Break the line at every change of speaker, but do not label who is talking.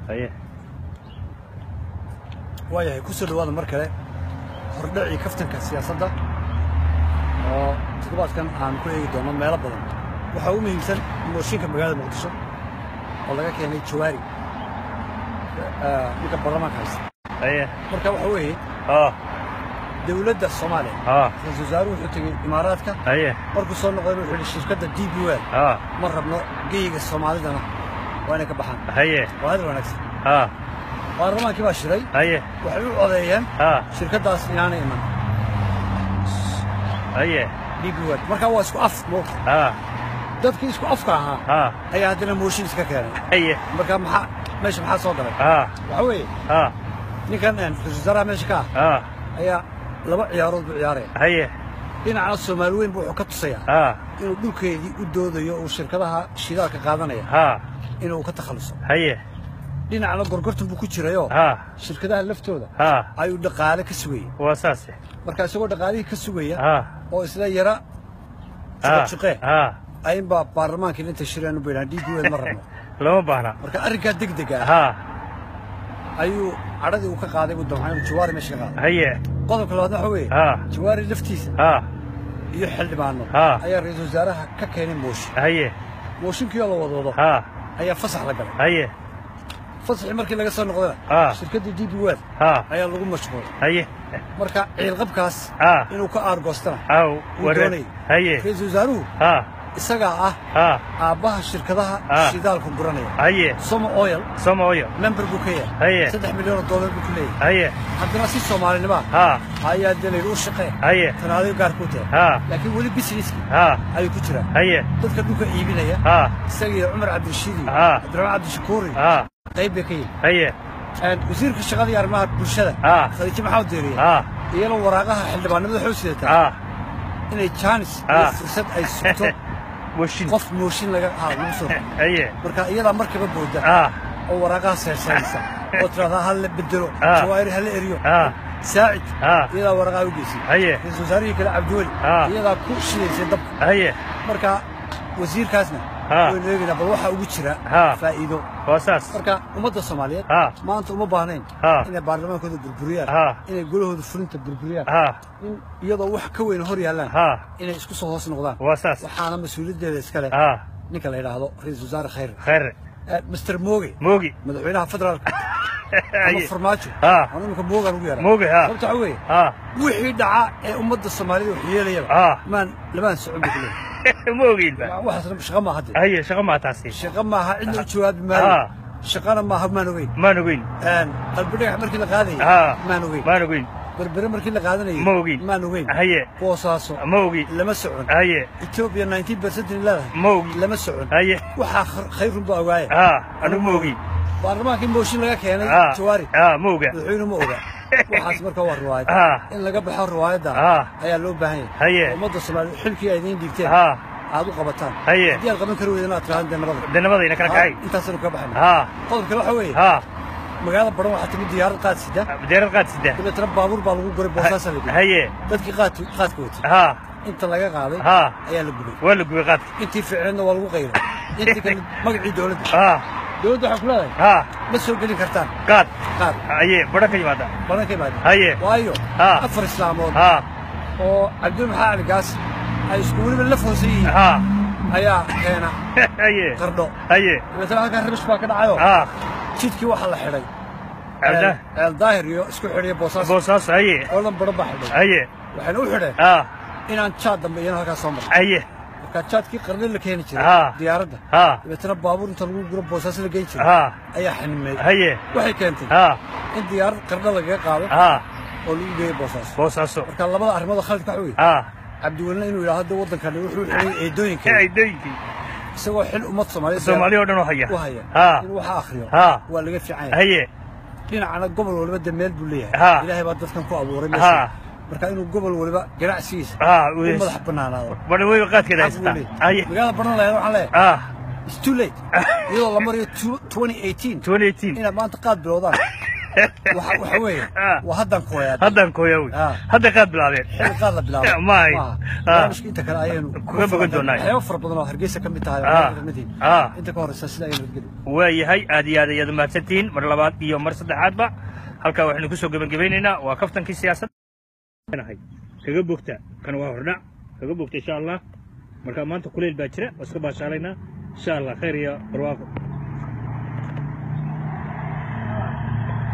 haye
waayahay ku soo dhawaada mar kale hordhacii kaftanka siyaasadda oo toddobaadkan aan ku eegi doono meelo badan waxaa u muhiimsan mooshinka magaalada muqdisho oo laga keenay jawaari ninka baarlamaanka haysta
haye
marka waxa weeye
haa
dowladda soomaaliya
haa
ra-iisul wasaaruhu wuxuu tegey imaaraadka
haye
markuu soo noqdayna wuxuu yidhi shirkadda d b wel
haa
ma rabno geyiga soomaalidana waa inay ka baxaan
haye
waa hadal wanaagsan
haa
baarlamaankii baa shiray
haye
waxay u codeeyeen
haa
shirkaddaas inaanay iman
haye
d b wel marka waa isku af moogta
haa
dadkii isku afka ahaa
haa
ayaa haddana mooshin iska keenay
haye
marka maxaa meesha maxaa soo galay
haa
waxaa weeye
haa
ninkan ra-iisul wasaaraha meesha ka ah
haa
ayaa laba ciyaarood buu ciyaaraya
haye
dhinacna soomaali weyn buu wuxuu ka tusayaa
haa
inuu dhulkeedii u doodayo uu shirkadaha shidaalka qaadanaya
haa
inuu ka takhalluso
haye
dhinacna gorgortan buu ku jirayoo
haa
shirkadaha laftooda
haa
ayuu dhaqaale ka sugayay
waa saase
marka isagoo dhaqaalihii ka sugaya
haa
oo isla yara
haa
juqe
haa
ayinbaa baarlamaankii inta shireen u baydhaan d b wel ma rabno
lama baahna
marka arrinkaa degdega ah
haa
ayuu cadhadii uu ka qaaday buu damcay inuu jawaari meesha ka qaaday
haye
qodobka labaad waxa weeye
haa
jawaari laftiisa
haa
iyo xildhibaano
haa
ayaa ra-iisul wasaaraha ka keenay mooshin
haye
mooshinkii oo la wadwado
haa
ayaa fasax la galay
haye
fasaxii markii laga soo noqdana
haa
shirkaddii d b wel
haa
ayaa lagu mashquulay
haye
marka ciilqabkaas
haa
inuu ka aargoostana
aw
Wuu
ware
doonayay.
haye
ra-iisul wasaaruhu
haa
isagaa ah
haa
aabbaha shirkadaha
Ah.
shidaalka guranaya
haye
somo oil
somaoyo
member buu ka yahay
haye
saddex milyan oo dollar buu ku leeyahay
haye
haddana si soomaalinima
haa
ayaa dee layidhi u shaqee
haye
tanaadayo gaar kuu tahay
haa
laakiin weli businesski
haa
ayuu ku jiraa
haye
dadka dhulka iibinaya
haa
isaga iyo cumar cabdirashiid iyo
Ah.
cabdiraxmaan cabdishakuuri
haa
qayb bay ka yihin
haye
wasiirka shaqada iyo arrimaha bulshada
Ah.
khadiijo maxamed deeriye
haa
iyana waraaqaha xildhibaanimada waxay u sidataa
haa
inay jaanis iyo
Ah.
fursad ay sugto
washin
qof mooshin laga haa lagu soo rogo.
haye
marka iyadaa markaba booda
haa
oo waraaqaha seerseeraysa oo tiraahdaa ha la bedelo
Ah.
jawaahir ha la eriyo
haa
saacid
Ah.
iyadaa waraaqaha u geysay
haye
ra-iisul wasaarihii kale cabdiweli
Ah.
iyadaa ku shidaysay dabka
haye
marka wasiirkaasna
Ah.
waynu eegaynaa bal waxaa ugu jira
Ah.
faa'iido
waa saas
marka ummadda soomaaliyeed
Ah.
maanta uma baahnayn
Ah.
inay baarlamaankooda burburiyaan
Ah.
inay golahooda fulinta burburiyaan
haa
in iyadoo wax ka weyn hor yaallaan
haa
inay isku soo hoos noqdaan
waa saas
waxaana mas-uuliyaddeeda iskale
haa
ninka la yidhaahdo ra-iisul wasaare khayr
khayr
master mooge
moogi
madaxweynaha federaalka ama
haye
farmaajo
Ah.
anu iminka moogaan ugu yaraa
moogi haa
sababta waxa weeye
haa
wixii dhaca ee ummadda soomaalida wax yeelayaba
Ah.
maan lamaan socon buu ku leeyahay
ma ogeynba
waxaasna shaqa maaha hadde
haye shaqa maa taasi
shaqa maaha cidna u jawaabi maayo
Ah.
shaqana maaha maan ogeyn
maan ogeyn
qalbi dhagax markii la qaadayay
Ah.
maan ogeyn
maan ogeyn
berbere markii la qaadanayay
Ma ogeyn.
maan ogeyn
haye
boosaaso
ma ogi
lama socon
haye
etoobiya 19 percent in leedahay
ma ogi
lama socon
haye
waxaa khar- khayrun baa ogaaya
haa anigu ma ogi
baarlamaankii mooshin laga keenay
haa
jawaari
haa ma oga
madaxweyne ma oga waxaas marka waa riwaayad
Ah.
in laga baxo riwaayadda
Ah.
ayaa loo baahan yahay
Haye.
oo ummadda soomaaliya xilkii ay idiin dhiibteen
haa
aad u qabataan
Haye.
haddii aad qaban kari weydana aad tirahdaan dee nabada
danamadayna kala kacay
intaasaynu ka baxayna
haa
qodobka waxa weeye
haa
magaalada baran waxaa timid diyaarad qaad sida
deerad qaad sida
dabeetana baabuur baa lagu guray boosaasa la dhigay
haye
dadkii qaadka qaadka watay
haa
inta laga qaaday
haa
ayaa la gubay
waa la gubay qaadka
intii fiicneedna waa lagu qayray intii kale magacii dowladda
haa
dowladda waxay ku leedahay
haa
ma soo gelin kartaan
qaad
qaad
haye badha ka yimaada
baran ka imaada
haye
waayo
Ah.
afar islaamood
haa
oo cabdul maxaa cali gaas ay isku weliba la foonsan yihiin
haa
ayaa keena
haye
qardho
haye
dabeetana halkaa rabish baa ka dhacayo
haa
jidkii waxaa la xidhay
cabda
ceel daahir iyo isku xidhiya boosaas
boosaas haye
oo dhan baran baa xidhay
haye
waxayna u xidheen
haa
inaan jaad dambe iyana halkaa soo marno
haye
marka jaadkii qarni la keeni jiray
Ah.
diyaaradda
haa
dabeetana baabuur inta lagu guro boosaas la geyn jiray
haa
ayaa xanimeeyey
haye
waxay keentay
haa
in diyaarad qarno lagaga qaado
haa
oo lagu geeyo boosaas
boosaaso
marka labada arrimood oo khalidka waxa weeye
haa
cabdiwelina inuu yidhaahdo hadda waddankani wuxuu xidhay eedooyinka
ay dooyinkii
isagoo xil ummad soomaaliyeed
soomaaliya oo dhan oo haya
u haya
haa
inuu waxa akhriyo
haa
waa laga fiican yahay
haye
dhinacana gobol waliba de meel buu
Ha.
leeyahay ilaahay baa dadkan ku abuuray
Ha.
meesha marka inuu gobol waliba ganacsigiisa
haa
u madax bannaanaado
badha weyba qaadkeeda
xaq buu
haysata
leeyahay.
haye
magaalada baran lahayd waxaan leeyahay
haa
it's too late iyadoo la marayo 2018
2018
inaad maanta qaad bilowdaan waxa waxa weeye
Ah.
waa haddan kooyaa
haddaan kooyawi
Ah.
hadda qaad bilaabeen
xilli qaad la bilaabo
May.
Maaha.
Ah.
barnaamijka inta kale ayaynu
Kuga bogan doonaa.
waxyaabo fara badan oo hargeysa ka mid tahay oo
Ah.
reer kamid yihiin.
Ah.
inta ka horeysa sida ayaynu nabadgeli
waayahay aad iyo aad ayaad umahadsantihiin mar labaad iyo mar saddexaadba halkaa waxaynu kusoo gebagabeynaynaa waa kaftankii siyaasadda nahay kaga bogta kan waa hordhac kaga bogta insha allah marka maanta kuleyl baa jira waa iska baashaalaynaa insha allah khayr iyo barwaaqo